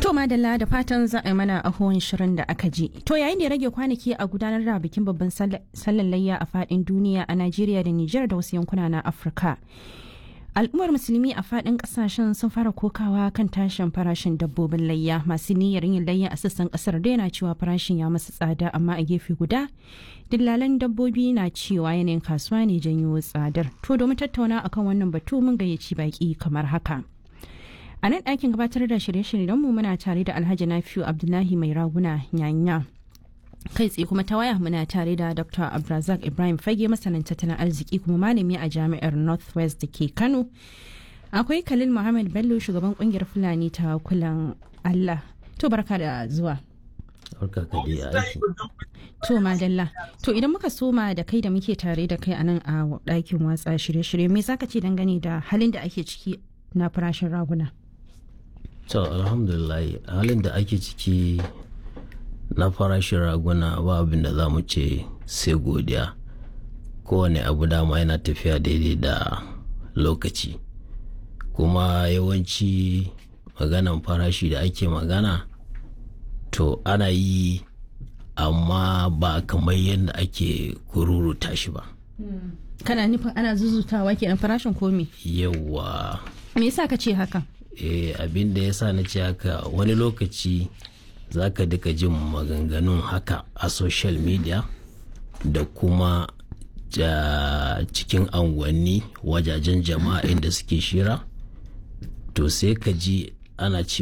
To madalla da fatan za a yi mana ahuwan shirin da aka ji. To yayin da ya rage kwanaki a gudanar da bikin babban sallan layya a fadin duniya a Najeriya da Nijar da wasu yankuna na Afirka. Al'ummar musulmi a fadin kasashen sun fara kokawa kan tashin farashin dabbobin layya masu niyyar yin layya a sassan kasar da yana cewa farashin ya masu tsada amma a gefe guda dillalan dabbobi na cewa yanayin kasuwa ne janyo tsadar. To domin tattauna akan wannan batu mun gayyaci baki kamar haka. A nan ɗakin gabatar da shirye-shiryenmu muna tare da Alhaji Nafiu Abdullahi mai raguna nyanya. Kai tsaye kuma ta waya muna tare da Dr. Abdulrazak Ibrahim Fage masanin tattalin arziki kuma malami a jami'ar Northwest da ke Kano. Akwai Khalil Muhammad Bello shugaban kungiyar Fulani ta kulan Allah. To barka da zuwa. Barka ka aiki. To madalla. To idan muka soma da kai da muke tare da kai a nan a ɗakin watsa shirye-shirye me zaka ce dangane da halin da ake ciki na farashin raguna? To alhamdulillah halin da ake ciki na farashin raguna ba abin da za mu ce sai godiya kowane abu dama yana tafiya daidai da lokaci kuma yawanci maganan farashi da ake magana to ana yi amma ba kamar yadda ake kururuta shi ba Kana nufin ana zuzutawa kenan farashin komi? yawa Me yasa ka ce haka? eh, abin da ya sa na ce haka wani lokaci za ka duka jin maganganun haka a social media da kuma ja, cikin anguwanni wajajen jama'a inda suke shira to sai ka ji ana ce